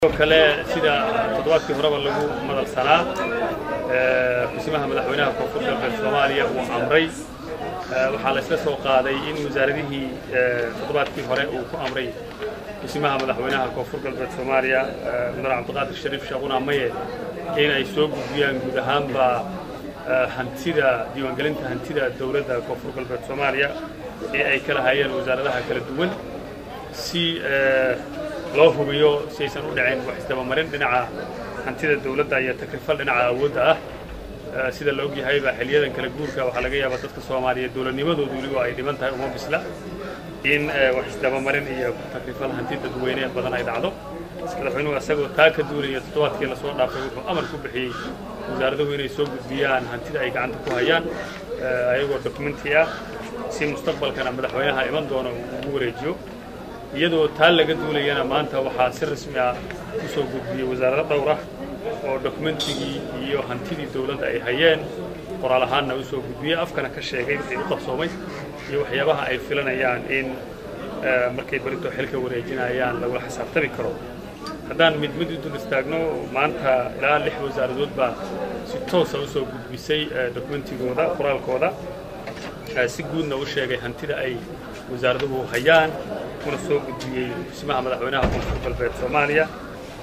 sidoo kale sida toddobaadkii horeba lagu madalsanaa xisimaha madaxweynaha koonfur galbeed soomaaliya uu amray waxaa la isla soo qaaday in wasaaradihii toddobaadkii hore uu ku amray xisimaha madaxweynaha koonfur galbeed soomaaliya mudane cabdiqaadir shariif shaaquna maye in ay soo gudbiyaan guud ahaanba hantida diiwaangelinta hantida dowladda koonfur galbeed soomaaliya ee ay kala hayeen wasaaradaha kala duwan si loo hubiyo si aysan u dhicin wax isdabamarin dhinaca hantida dawladda iyo takrifal dhinaca awoodda ah sida la ogyahay baa xiliyadan kala guurka waxaa laga yaabaa dadka soomaaliyeed dowladnimadoodu weliba ay dhiban tahay uma bisla in wax isdabamarin iyo takrifal hanti dadweyne badan ay dhacdo madaxweynuhu isagoo taa ka duulaya toddobaadkii lasoo dhaafay wuxuu amar ku bixiyey wasaaraduhu inay soo gudbiyaan hantida ay gacanta ku hayaan ayagoo dokumenti ah si mustaqbalkana madaxweynaha iman doona uu ugu wareejiyo iyadoo taa laga duulayana maanta waxaa si rasmi ah u soo gudbiyey wasaarado dhowr ah oo dokumentigii iyo hantidii dawladda ay hayeen qoraal ahaanna u soo gudbiyey afkana ka sheegay wixii u qabsoomay iyo waxyaabaha ay filanayaan in markay berito xilka wareejinayaan lagula xisaabtami karo haddaan mid mid u dul istaagno maanta ilaa lix wasaaradood baa si toosa u soo gudbisay dokumentigooda qoraalkooda si guudna u sheegay hantida ay wasaaraduhu hayaan kuna soo gudbiyey xisimaha madaxweynaha koonfur galbeed soomaaliya